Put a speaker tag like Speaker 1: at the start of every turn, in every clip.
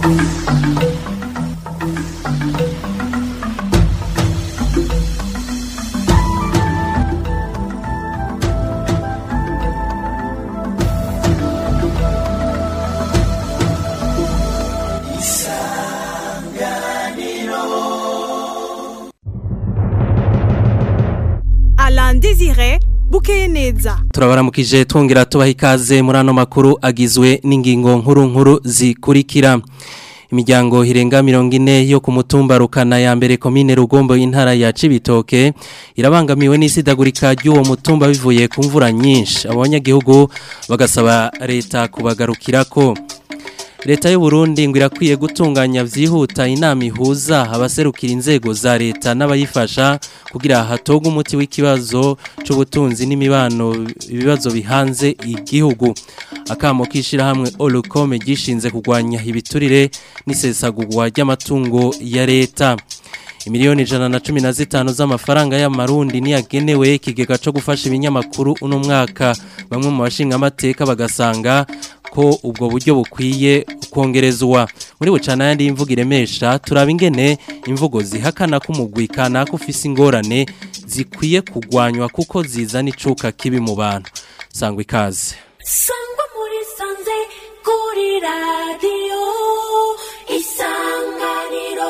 Speaker 1: Alain Désiré bukeye neza
Speaker 2: turabaramukije twongera tubaha ikaze muri ano makuru agizwe n'ingingo nkuru nkuru zikurikira imiryango irenga mirongo ine yo ku mutumba rukana ya mbere komine rugombo y'intara ya cibitoke irabangamiwe n'isidagurika ry'uwo mutumba bivuye ku mvura nyinshi abanyagihugu bagasaba leta kubagarukirako leta y'u Burundi ngo irakwiye gutunganya vyihuta inama ihuza abaserukira inzego za leta n'abayifasha kugira hatogwe umuti w'ikibazo c'ubutunzi n'imibano ibibazo bihanze igihugu akamo kishira hamwe Olukome gishinze kugwanya ibiturire n'isesagurwa ry'amatungo ya leta Imiliyoni ijana na cumi na zitanu z'amafaranga y'amarundi niyagenewe ikigega co gufasha ibinyamakuru uno mwaka bamwe mu bashinga amateka bagasanga ko ubwo buryo bukwiye kongerezwa muri bucana yandi imvugo iremesha turaba ingene imvugo zihakana ko umugwi kanaka ufise ingorane zikwiye kugwanywa kuko zizana icuka kibi mu bantu sangwa ikaze
Speaker 3: sangwa muri sanze kuri radiyo isanganiro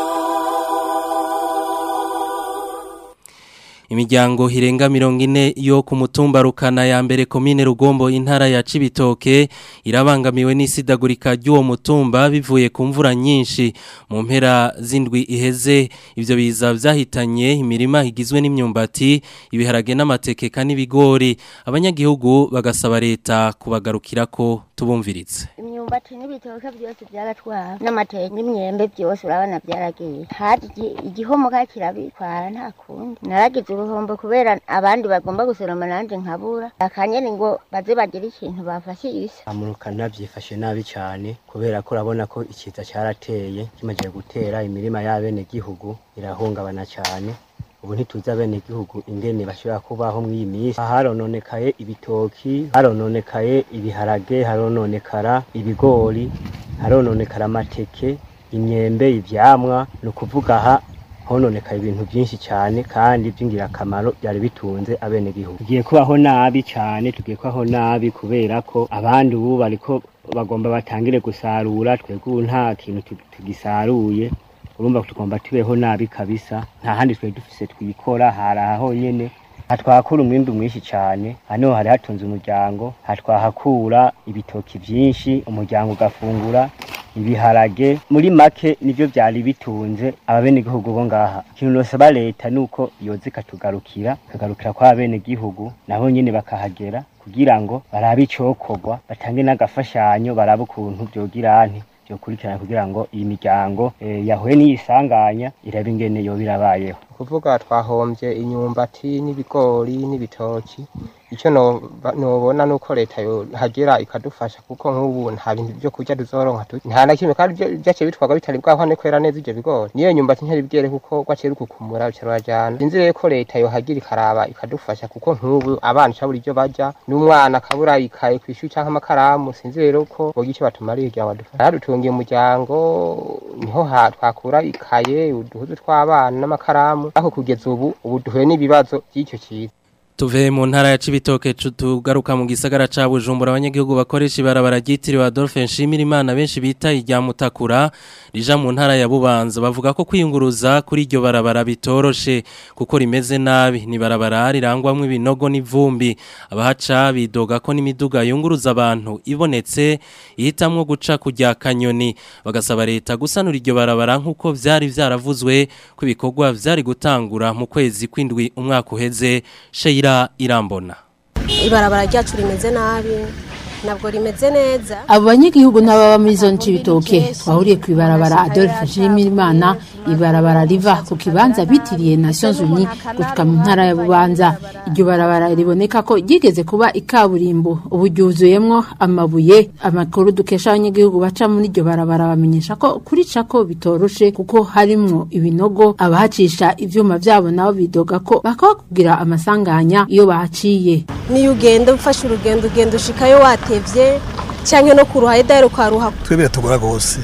Speaker 2: Imiryango hirenga mirongo ine yo ku mutumba rukana ya mbere komine rugombo intara ya cibitoke irabangamiwe n'isidagurika ry'uwo mutumba bivuye ku mvura nyinshi mu mpera z'indwi iheze ivyo biza vyahitanye imirima igizwe n'imyumbati ibiharage n'amateke n'ibigori abanyagihugu bagasaba leta kubagarukirako tubumviritse
Speaker 4: imyumbati n'ibitoke byose byaratwara n'amateke n'imyembe byose urabona byaragiye haje igi- igihomoka kirabitwara nta kundi naragize uruhombo kubera abandi bagomba gusoroma nanje nkabura akanyene ngo baze bagire ikintu bafashe isa
Speaker 5: amurukana byifashe nabi cyane kubera ko urabona ko ikiza cyarateye kimaze gutera imirima y'abenegihugu irahungabana cyane ubu ntituzi abenegihugu ingene bashobora kubaho muri iyi minsi harononekaye ibitoki harononekaye ibiharage harononekara ibigori harononekara amateke imyembe ivyamwa ni ukuvuga aha hononekaye ibintu byinshi cyane kandi by'ingirakamaro byari bitunze abenegihugu tugiye kubaho nabi cyane tugiye kubaho nabi kubera ko abandi ubu bariko bagomba batangire gusarura twebwe ubu nta kintu tu- tugisaruye urumva ko tugomba tubeho nabi kabisa nta handi twari dufise twikora hari aha honyene hatwakura umwimbi mwinshi cyane hano hari hatunze umuryango hatwahakura ibitoki byinshi umuryango ugafungura ibiharage muri make nivyo vyari bitunze ababenegihugu bo ngaha ikintu nosaba leta nuko yoza ikatugarukira ikagarukira kwa abenegihugu nabo nyene bakahagera kugira ngo barabe icokorwa batange n'agafashanyo barabe ukuntu vyogirante vyokurikirana kugira ngo iyi miryango eh, yahuye n'iyisanganya irabe ingene yoba irabayeho
Speaker 6: kuvuga twahombye inyumbati n'ibigori n'ibitoki icyo noba- nobona nuko leta yohagera ikadufasha kuko nk'ubu nta bintu byo kurya tuzoronka tu- nta na kimwe kandi byo- vyaciye bitwarwa bitari bwahwane kwera neza ivyo bigori niyo nyumbati ntiyari bwere kuko gwaciye rukukumura bica rurajana sinzi rero ko leta yohagira ikaraba ikadufasha kuko nk'ubu abana cabura ivyo barya n'umwana akabura ikaye kw'ishuri canke amakaramu sinzi rero ko bogira ico batumariye kugira ngo badufashe haradutungiye umuryango niho ha twakura ikaye uduhuzu tw'abana n'amakaramu ariko kugeza ubu ubu duhuye n'ibibazo by'icyo kiza
Speaker 2: Tuve mu ntara ya Cibitoke cu- tugaruka mu gisagara ca Bujumbura abanyagihugu bakoresha ibarabara ryitiriwe Adolphe Nshimirimana benshi bita irya Mutakura rija mu ntara ya Bubanza bavuga ko kwiyunguruza kuri iryo barabara bitoroshe kuko rimeze nabi ni barabara rirangwamwo ibinogo n'ivumbi abahaca bidoga ko n'imiduga yunguruza abantu ibonetse ihitamwo guca kujya kanyoni bagasaba leta gusanura iryo barabara nk'uko vyari vyaravuzwe ko ibikorwa vyari gutangura mu kwezi kw'indwi umwaka uheze Sheila Irambona
Speaker 7: ibarabara ryacu rimeze nabi ntabwo rimeze neza
Speaker 8: abo banyagihugu n'ababa muri zone c'ibitoke twahuriye ku ibarabara adolphe nshimirimana ibarabara riva ku kibanza bitiriye nations unies gushika mu ntara ya bubanza iryo barabara riboneka ko ryigeze kuba ikaburimbo ubu ryuzuyemwo amabuye amakuru dukesha abanyagihugu baca muri iryo barabara bamenyesha ko kuricako bitoroshe kuko harimwo ibinogo abahacisha ivyuma vyabo nabo bidoga ko bakabakubwira amasanganya iyo bahaciye
Speaker 7: niyo ugenda ufashe urugendo ugenda ushikayo watevye cyangwa no ku ruhande dahera ukaruha
Speaker 9: twe biratugora rwose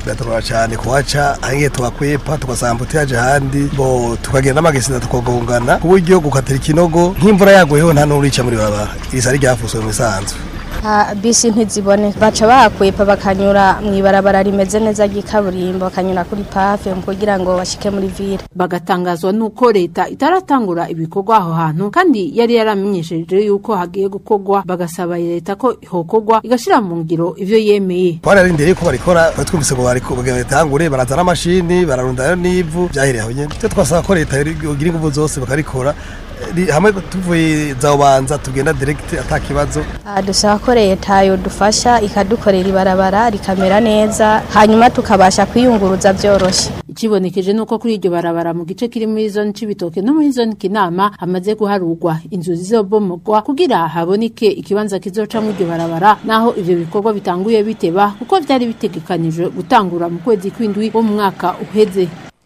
Speaker 9: biratugora cyane kuhaca ahangiye tuhakwepa tugasanga yaje ahandi bo tukagenda n'amagesina tukagongana ku buryo gukatira ikinogo nk'imvura yaguyeho nta n'urica muri barabara iri sari ryafuswe mu isanzwe
Speaker 10: Ah, bisi ntizibone baca bahakwepa bakanyura mu ibarabara rimeze neza ry'ikaburimbo bakanyura kuri pafe kugira ngo bashike muri ville
Speaker 8: bagatangazwa nuko leta itaratangura ibikorwa aho hantu kandi yari yaramenyesheje yuko hagiye gukorwa bagasaba leta ko hokorwa igashira mu ngiro ivyo yemeye
Speaker 9: twararindiriye ko barikora twari twumvise ngo bariko bagira bitangure barazana amashini bararundayo n'ivu byahiriye aho nyene icyo twasaba ko leta yogira ingufu zose bakarikora Ri- hamwe tuvuye za ubanza tugenda direct ata kibazo
Speaker 10: Ah, dusaba ko leta yodufasha ikadukorera ibarabara rikamera neza hanyuma tukabasha kwiyunguruza vyoroshe
Speaker 8: ikibonekeje nuko kuri iryo barabara mu gice kiri muri zone c'ibitoke no muri zone kinama hamaze guharurwa inzu zizobomogwa kugira haboneke ikibanza kizocamwo iryo barabara naho ivyo bikorwa bitanguye biteba kuko vyari bitegekanijwe gutangura mu kwezi kw'indwi wo mu mwaka uheze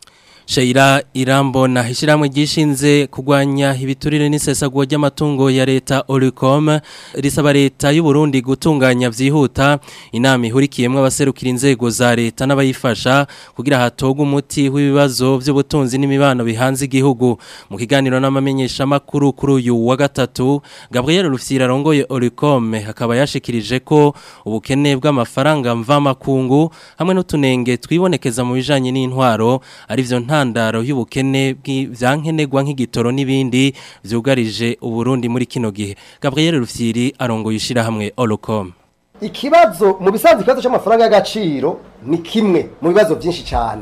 Speaker 2: Sheira Irambona ishiramwe gishinze kugwanya ibiturire n'isesagwa ry'amatungo ya leta Olicom risaba leta y'u Burundi gutunganya vyihuta inama ihurikiyemwe abaserukira inzego za leta n'abayifasha kugira hatogwe umuti w'ibibazo by'ubutunzi n'imibano bihanze igihugu mu kiganiro n'amamenyesha makuru kuri uyu wa gatatu Gabriel Rufyira arongoye Olicom akaba yashikirije ko ubukene bw'amafaranga mva makungu hamwe n'utunenge twibonekeza mu bijanye n'intwaro ari vyo ntandaro y'ubukene bw'ivyankenerwa nk'igitoro n'ibindi vyugarije uburundi muri kino gihe Gabriel Rufyiri arongoye ishirahamwe Olocom
Speaker 11: ikibazo mu bisanzwe ikibazo cy'amafaranga y'agaciro ni kimwe mu bibazo byinshi cyane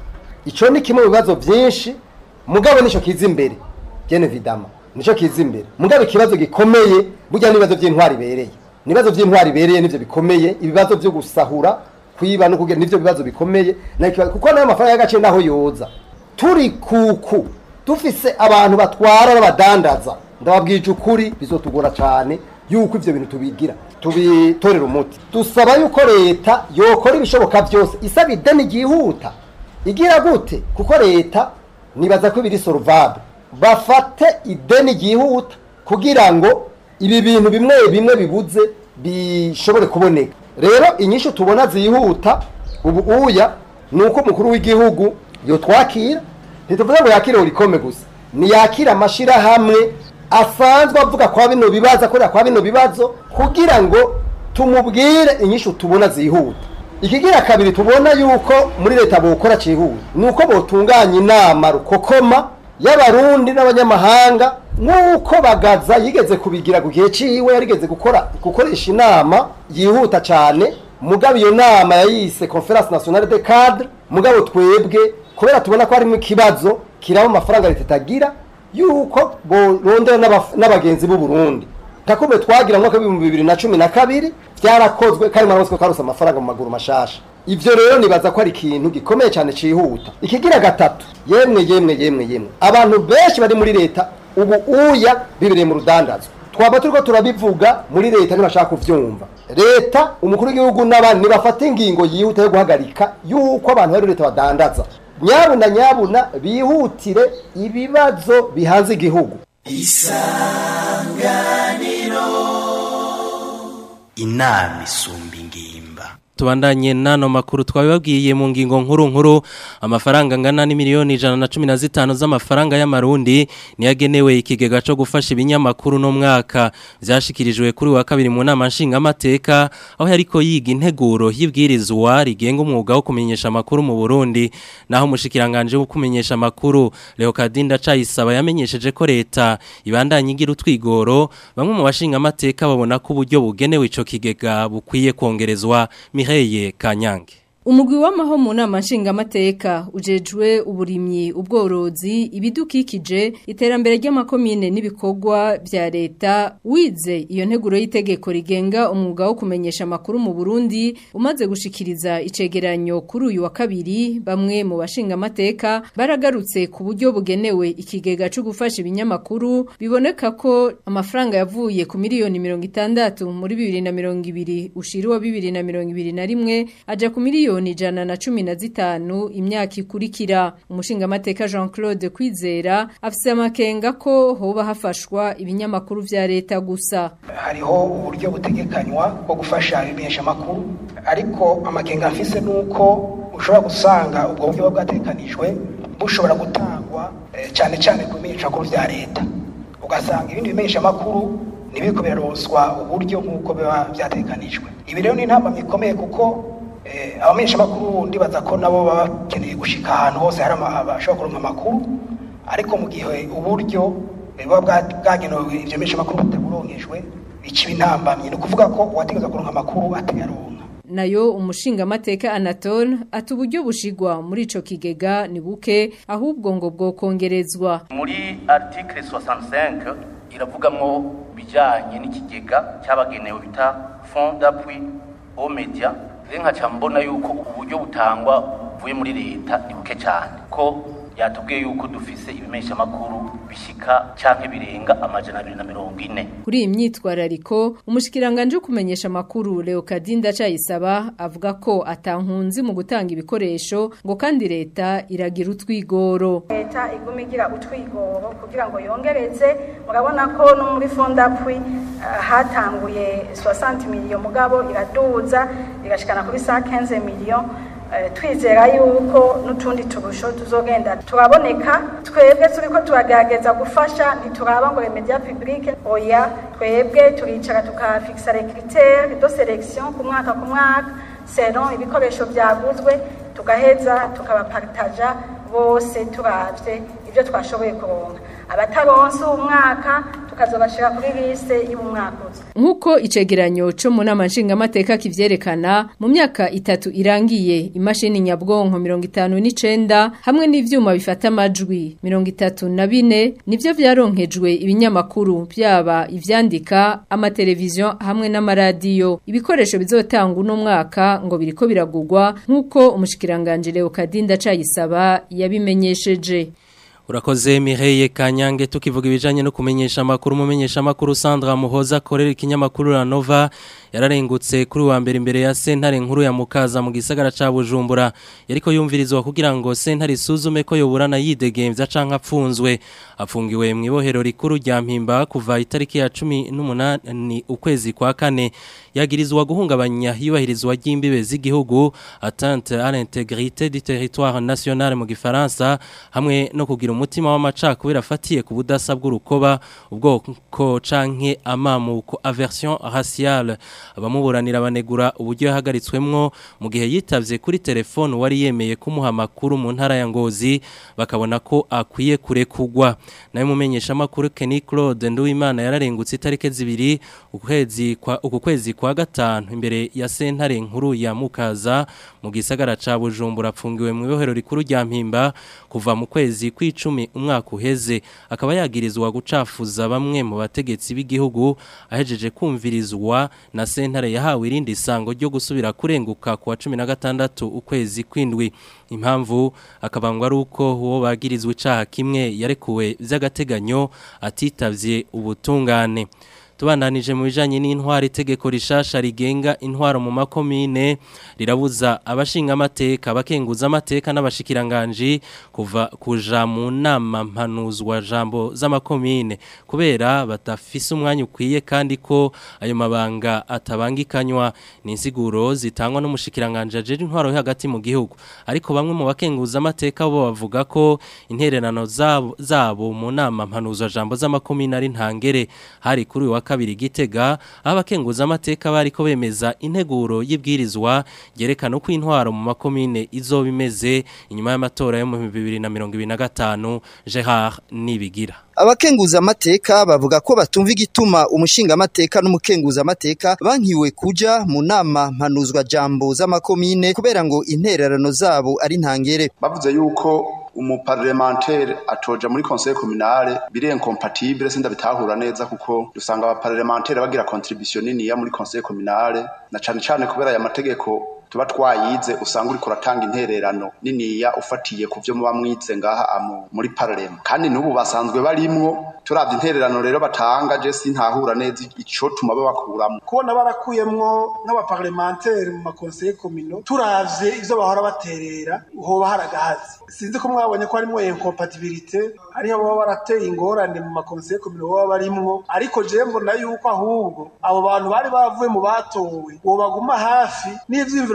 Speaker 11: icyo ni kimwe mu bibazo byinshi mugabo nicyo kiza imbere gene vidama nicyo kiza imbere mugabo ikibazo gikomeye burya n'ibibazo by'intwari ibereye n'ibibazo by'intwari ibereye nivyo bikomeye ibibazo byo gusahura kwiba no kugira nivyo bibazo bikomeye na ikibazo- kuko nayo mafaranga y'agaciro naho yoza turi kuku dufise abantu batwara n'abadandaza ndababwije ukuri bizotugora cyane yuko ivyo bintu tubigira tubitorera umuti dusaba yuko leta yokora ibishoboka byose isaba ideni ryihuta igira gute kuko leta nibaza ko ibiri solvable bafate ideni ryihuta kugira ngo ibi bintu bimwe bimwe bibuze bishobore kuboneka rero inyishu tubona zihuta ubu uya ni uko umukuru w'igihugu yotwakira ntituvuze ngo yakire urikome gusa niyakira amashirahamwe asanzwe avuga kwa bino bibazo akorera kwa bino bibazo kugira ngo tumubwire inyishu tubona zihuta ikigira kabiri tubona yuko muri leta bokora cihuta ni uko botunganya inama rukokoma y'abarundi n'abanyamahanga nk'uko bagaza yigeze kubigira ku gihe ciwe yarigeze gukora gukoresha inama yihuta cyane mugabo iyo nama yayise conference nationale de cadre mugabo twebwe kubera tubona ko harimo ikibazo kiraba amafaranga leta itagira yuko borondera n'abaf- n'abagenzi b'u Burundi takumbe twagira mu mwaka w'ibihumbi bibiri na cumi na kabiri byarakozwe kandi mwarabona ko karose amafaranga mu maguru mashasha ivyo rero nibaza ko ari ikintu gikomeye cyane cihuta ikigira gatatu yemwe yemwe yemwe yemwe abantu benshi bari muri leta ubu uya bibereye mu rudandazwa twaba turiko turabivuga muri leta ntibashaka kuvyumva leta umukuru w'igihugu n'abandi nibafata ingingo yihuta yo guhagarika yuko abantu bari muri leta badandaza nyabuna nyabuna bihutire ibibazo bihanze igihugu
Speaker 12: inama isumba ingimba
Speaker 2: tubandanye nano makuru twabibabwiye mu ngingo nkuru nkuru amafaranga angana n'imiliyoni ijana na cumi na zitanu z'amafaranga y'amarundi niyagenewe ikigega cyo gufasha ibinyamakuru no mwaka byashikirijwe kuri wa kabiri mu nama nshingamateka aho yariko yiga integuro y'ibwirizwa rigenga umwuga wo kumenyesha amakuru mu Burundi naho umushikiranganje wo kumenyesha amakuru Leokadinda Cayisaba yamenyesheje ko leta ibandanye igira utwigoro bamwe mu bashingamateka babona ko uburyo bugenewe ico kigega bukwiye kongerezwa Mireye Kanyange
Speaker 13: Umugwi w'amaho mu nama nshingamateka ujejwe uburimyi ubworozi ibidukikije iterambere ry'amakomine n'ibikorwa bya leta wize iyo nteguro y'itegeko rigenga umwuga wo kumenyesha amakuru mu Burundi umaze gushikiriza icegeranyo kuri uyu wa kabiri bamwe mu bashingamateka baragarutse ku buryo bugenewe ikigega cyo gufasha ibinyamakuru biboneka ko amafaranga yavuye ku miliyoni mirongo itandatu muri bibiri na mirongo ibiri ushiriwa bibiri na mirongo ibiri na rimwe aja ku miliyoni miliyoni ijana na cumi na zitanu imyaka ikurikira umushingamateka Jean Claude Kwizera afise amakenga ko hoba hafashwa ibinyamakuru vya leta gusa
Speaker 14: hariho uburyo butegekanywa bwo gufasha ibimenyesha makuru ariko amakenga mfise nuko ushobora gusanga ubwo buryo buba bwatekanijwe bushobora gutangwa eh, cyane cyane ku bimenyeshamakuru vya leta ugasanga ibindi bimenyeshamakuru ntibiriko biraronswa uburyo nk'uko biba vyatekanijwe ibi rero ni intambamyi ikomeye kuko eh, abamenyeshamakuru ndibaza ko nabo baba bakeneye gushika ahantu hose hari ama- abashobora kuronka amakuru ariko mu gihe uburyo eh, buba bwa- bwagenewe ivyo bimenyeshamakuru butaburonkejwe ikiba intambamyi ni ukuvuga ko uwategereza kuronka amakuru atayaronka
Speaker 13: nayo umushingamateka Anatole ati uburyo bushigwa muri ico kigega ni buke ahubwo ngo bwokongerezwa
Speaker 15: muri article 65 iravugamwo bijanye n'ikigega cyabagenewe bita fond d'appui aux médias rero nkaca mbona yuko uburyo butangwa buvuye muri leta ni buke cyane ko yatubwiye yuko dufise ibimeshamakuru bishika canke birenga amajana abiri na mirongo ine
Speaker 13: Kuri iyi myitwarariko umushikiranganje wo kumenyesha amakuru Leokadinda Cayisaba avuga ko atankunzi mu gutanga ibikoresho ngo kandi leta iragira utwigoro
Speaker 16: leta iguma igira utwigoro kugira ngo yongereze murabona ko no muri fondapwi uh, hatanguye 60 miliyo mugabo iraduza igashikana kuri 115 miliyo Uh, twizera yuko n'utundi turusho tuzogenda turaboneka twebwe turiko turagerageza gufasha ntituraba ngo les médias publics oya twebwe turicara tukafixa les critères de sélection ku mwaka ku mwaka selon ibikoresho byaguzwe tugaheza tukabapartaja bose turavye ibyo twashoboye kuronka abataronse umwaka tukazobashira kuri liste y'umwaka uza
Speaker 13: Nkuko icegeranyo co mu nama nshingamateka kivyerekana mu myaka itatu irangiye imashini nyabwonko 59 hamwe n'ivyuma bifata amajwi 34 nivyo vyaronkejwe ibinyamakuru byaba ivyandika amateleviziyo hamwe n'amaradiyo ibikoresho bizotanga uno mwaka ngo biriko biragurwa nkuko umushikiranganje Leokadinda Cayisaba yabimenyesheje
Speaker 2: Urakoze Mireye Kanyange tukivuga ibijanye no kumenyesha makuru mumenyesha makuru Sandra Muhoza akorera ikinyamakuru La Nova yararengutse kuri wa mbere imbere ya sentare nkuru ya Mukaza mu gisagara ca Bujumbura yariko yumvirizwa kugira ngo sentare isuzume ko yoburana yidegemvya canka apfunzwe afungiwe mu ibohero rikuru rya Mpimba kuva itariki ya 18 ukwezi kwa kane yagirizwa guhungabanya yubahirizwa ry'imbibe z'igihugu atteinte à l'intégrité du territoire national mu gifaransa hamwe no kugira umutima w'amacakubiri afatiye ku budasa bw'urukoba ubwoko canke amamuko aversion raciale abamuburanira banegura uburyo yahagaritswemwo mu gihe yitavye kuri telefone wari yemeye kumuha amakuru mu ntara ya Ngozi bakabona ko akwiye kurekugwa nayo mumenyesha makuru Kenny Claude Nduwimana yararengutse itarike zibiri ukwezi kwa uku kwezi kwa gatanu imbere ya sentare nkuru ya Mukaza mu gisagara ca Bujumbura apfungiwe mu ibohero rikuru rya Mpimba kuva mu kwezi kw'icumi umwaka uheze akaba yagirizwa gucafuza bamwe mu bategetsi b'igihugu ahejeje kumvirizwa na sentare yahawe irindi sango ryo gusubira kurenguka ku wa 16 ukwezi kwindwi impamvu akabangwa ari uko uwo bagirizwe icaha kimwe yarekuwe vy'agateganyo atitavye ubutungane tubandanije mu bijanye n'intwaro itegeko rishasha rigenga intwaro mu makomine rirabuza abashinga amateka abakenguza amateka n'abashikiranganje kuva kuja mu nama mpanuzwa jambo z'amakomine kubera batafise umwanya ukwiye kandi ko ayo mabanga atabangikanywa ni insiguro zitangwa n'umushikiranganje ajeje intwaro yo hagati mu gihugu ariko bamwe mu bakenguza amateka bo bavuga ko intererano zabo, zabo mu nama mpanuzwa jambo z'amakomine ari ntangere hari kuri uyu wa kabiri gitega aho abakenguza amateka bariko bemeza integuro y'ibwirizwa ryerekana uko intwaro mu makomine izoba imeze inyuma y'amatora yo mu 2025 Gerard Nibigira
Speaker 17: abakenguza amateka bavuga ko batumva igituma umushinga amateka n'umukenguza amateka bankiwe kuja mu nama mpanuzwa jambo z'amakomine kubera ngo intererano zabo ari ntangere
Speaker 18: bavuze yuko umuparlementaire atoja muri conseil communale biri incompatible sinda bitahura neza kuko dusanga abaparlementaire bagira contribution nini ya muri conseil communale na cane cane kubera aya mategeko tuba twayize usanga uriko uratanga intererano niniya ufatiye ku vyo muba mwize ngaha amu muri parlement kandi n'ubu basanzwe barimwo turavye intererano rero batanga je sintahura neza ico tuma babakuramo
Speaker 19: kubona barakuyemwo nk'abaparlementaire mu makonseye komino turavye ivyo bahora baterera hoba haragahazi sinzi ko mwabonye ko harimwo incompatibilité hariho baba barateye ingorane mu makonseye komino baba barimwo ariko je mbona yuko ahubwo abo bantu bari bavuye mu batowe bobaguma hafi n'ivyiyumviro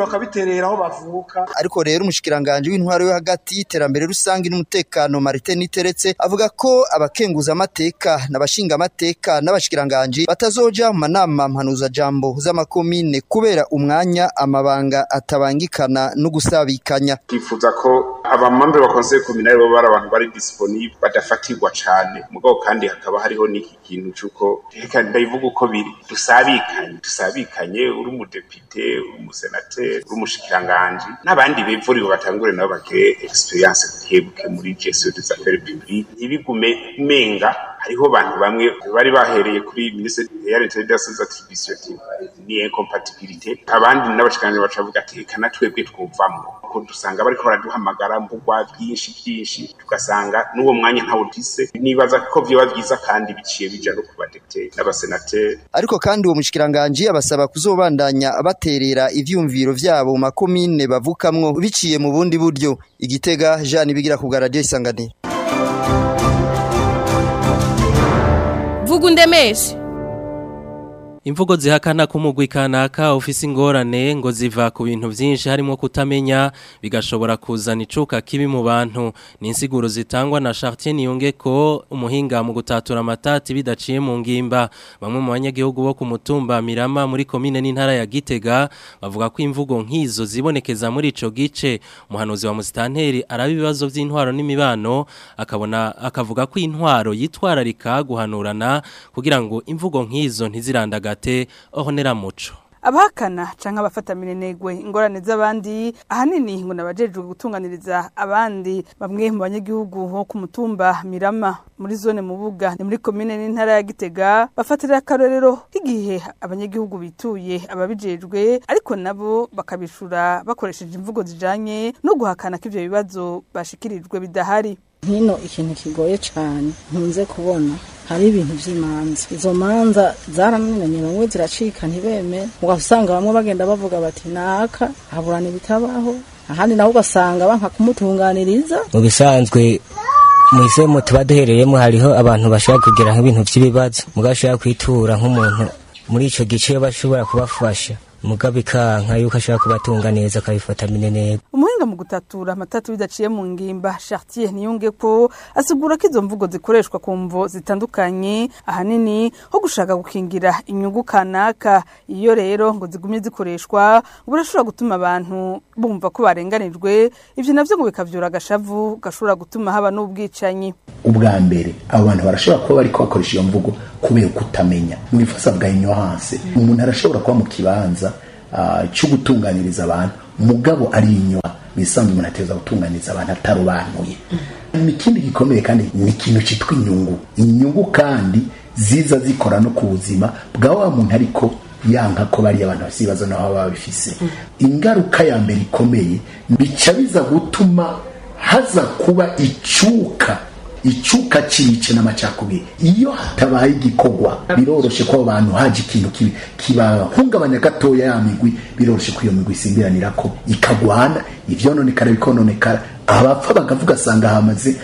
Speaker 19: bakabiterera aho bavuka
Speaker 17: ariko rero umushikiranganje w'intwaro yo hagati iterambere rusange n'umutekano Martin Niteretse avuga ko abakenguza amateka n'abashinga amateka n'abashikiranganje batazoja mu manama mpanuza jambo z'amakomine kubera umwanya amabanga atabangikana no gusabikanya
Speaker 20: twifuza ko abamambe ba conseil communal bo bari abantu bari disponible badafatirwa cane mugabo kandi hakaba hariho n'iki kintu cuko reka ndayivuga uko biri dusabikanye dusabikanye uri umudepite uri umusenateri uri umushikiranganje n'abandi bevuriwe batangure nabo bagire experience bukebuke muri gestion des affaires publiques ntibigume menga hariho abantu bamwe bari bahereye kuri ministre ya l'intérieur des attributions ni incompatibilité abandi n'abashikiranganje bacavuga ati reka na twebwe twumvamwo ko dusanga bariko baraduhamagara mbugwa byinshi byinshi tugasanga n'uwo mwanya ntawudise nibaza ko vyoba vyiza kandi biciye bija no ku badepite n'abasenateri
Speaker 17: ariko kandi uwo mushikiranganje abasaba kuzobandanya baterera ivyumviro vyabo mu makomine bavukamwo biciye mu bundi buryo igitega Jean bigira ku radio isanganiro
Speaker 21: vuga undemeshe
Speaker 2: Imvugo zihakana kumugwi kanaka ofisi ingorane ngo ziva ku bintu byinshi harimo kutamenya bigashobora kuzana icuka kibi mu bantu ni insiguro zitangwa na Chartier Niyonge ko umuhinga mu gutatura amatati bidaciye mu ngimba bamwe mu banyagihugu bo ku mutumba Mirama muri komine n'intara ya Gitega bavuga ko imvugo nk'izo zibonekeza muri ico gice umuhanuzi wa Mustanteri araba ibibazo by'intwaro n'imibano akabona akavuga ko intwaro yitwararika guhanurana kugira ngo imvugo nk'izo ntizirandagate ohonera muco
Speaker 22: abahakana canke abafata minenegwe ingorane z'abandi ahanini ngo nabajejwe gutunganiriza abandi bamwe mu banyagihugu bo ku mutumba Mirama muri zone Mubuga ni muri komine n'intara ya Gitega bafatira akarorero k'igihe abanyagihugu bituye ababijejwe ariko nabo bakabishura bakoresheje imvugo zijanye no guhakana ko ivyo bibazo bashikirijwe bidahari
Speaker 23: hino ikintu kigoye cyane nkunze kubona hari ibintu by'imanza izo manza zaramwenanye bamwe ziracika ntibeme ugasanga bamwe bagenda bavuga bati naka haburana ibitabaho ahandi naho ugasanga banka kumutunganiriza
Speaker 24: mu bisanzwe mu tuba duherereyemo hariho abantu bashobora kugira nk'ibintu by'ibibazo mugabo ashobora kwitura nk'umuntu muri icyo gice bashobora kubafasha mugabe ikanka yuko ashaka kubatunga neza akabifata minenego
Speaker 22: umuhinga mu gutatura amatatu bidaciye mu ngimba Chartier niyunge ko asigura ko izo mvugo zikoreshwa ku mvo zitandukanye ahanini ho gushaka gukingira inyungu kanaka iyo rero ngo zigumye zikoreshwa burashobora gutuma abantu bumva ko barenganijwe ivyo navyo ngo bikavyura agashavu gashobora gutuma haba n'ubwicanyi
Speaker 25: ubwa mbere abo bantu barashobora kuba bariko bakoresha iyo mvugo kubera kutamenya mu ifasa bwa ignorance umuntu arashobora kuba mu kibanza cyo gutunganiriza abantu mugabo ari inyuma bisanzwe umuntu ateza gutunganiriza abantu atarobanuye ikindi gikomeye kandi ni ikintu cyitwa inyungu inyungu kandi ziza zikora no ku buzima bwa wa muntu ariko yanka ko bariya abantu bafite ibibazo nabo baba babifise ingaruka ya mbere ikomeye bica biza gutuma haza kuba icyuka icuka cice n'amacakubiri iyo hatabaye igikorwa biroroshe ko abo bantu haje ikintu kibahungabanya gatoya ya migwi biroroshe ko iyo migwi isimbiranira ko ikagwana ivyononekara bikononekara abapfa bakavuga asanga hamaze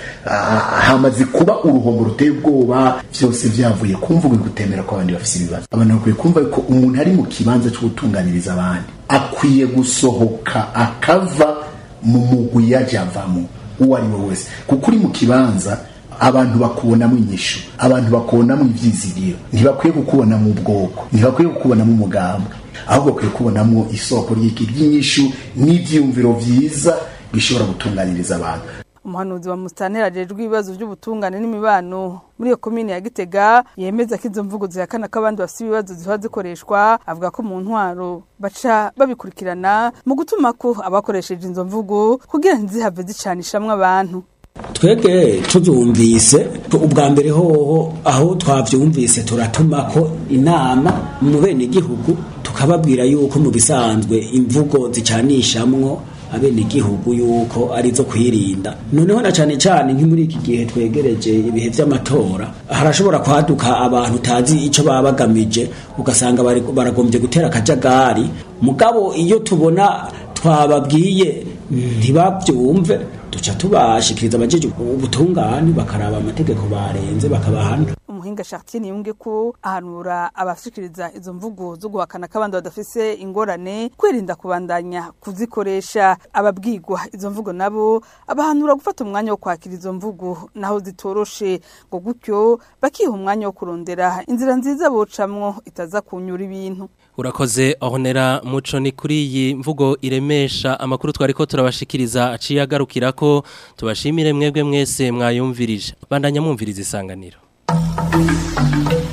Speaker 25: hamaze kuba uruhombo ruteye ubwoba vyose vyavuye ku mvugo gutemera ko abandi bafise ibibazo abantu bakwiye kumva ko umuntu ari mu kibanza cyo gutunganiriza abandi akwiye gusohoka akava mu mugwi yaje avamo uwo ari we wese kuko uri mu kibanza abantu bakubonamo inyishu abantu bakubonamo ivyizigiro ntibakwiye kukubonamo ubwoko ntibakwiye kukubonamo umugambwe ahubwo bakwiye kubonamo isoko ry'iki ry'inyishu n'ivyiyumviro vyiza bishobora gutunganiriza abantu
Speaker 22: umuhanuzi wa musitanteri ajejwe ibibazo by'ubutungane n'imibano muri iyo komine ya gitega yemeza ko izo mvugo zihakana ko abandi bafite ibibazo ziba zikoreshwa avuga ko mu ntwaro baca babikurikirana mu gutuma ko abakoresheje izo mvugo kugira ntizihave zicanishamwe abantu
Speaker 26: twebwe tubyumvise ubwa mbere hoho aho twabyumvise turatuma ko inama mu bene igihugu tukababwira yuko mu bisanzwe imvugo zicanishamwo abenegihugu yuko arizo kwirinda noneho na cyane cyane nki muri iki gihe twegereje ibihe by'amatora harashobora kwaduka abantu utazi icyo baba bagamije ugasanga baragombye gutera akajagari mugabo iyo tubona twababwiye ntibabyumve duca tubashikiriza abajeje ubutungane bakaraba amategeko barenze bakabahana
Speaker 22: umuhinga umuhinga Chartier niyunge ko ahanura abashikiriza izo mvugo zo guhakana kabandi badafise ingorane kwirinda kubandanya kuzikoresha ababwirwa izo mvugo nabo abahanura gufata umwanya wo kwakira izo mvugo naho zitoroshe ngo gutyo bakiha umwanya wo kurondera inzira nziza bocamwo itaza kunyura ibintu
Speaker 2: Urakoze ahonera muco ni kuri iyi mvugo iremesha amakuru twari ko turabashikiriza aciye agarukira ko tubashimire mwebwe mwese mwayumvirije bandanya mwumviriza isanganiro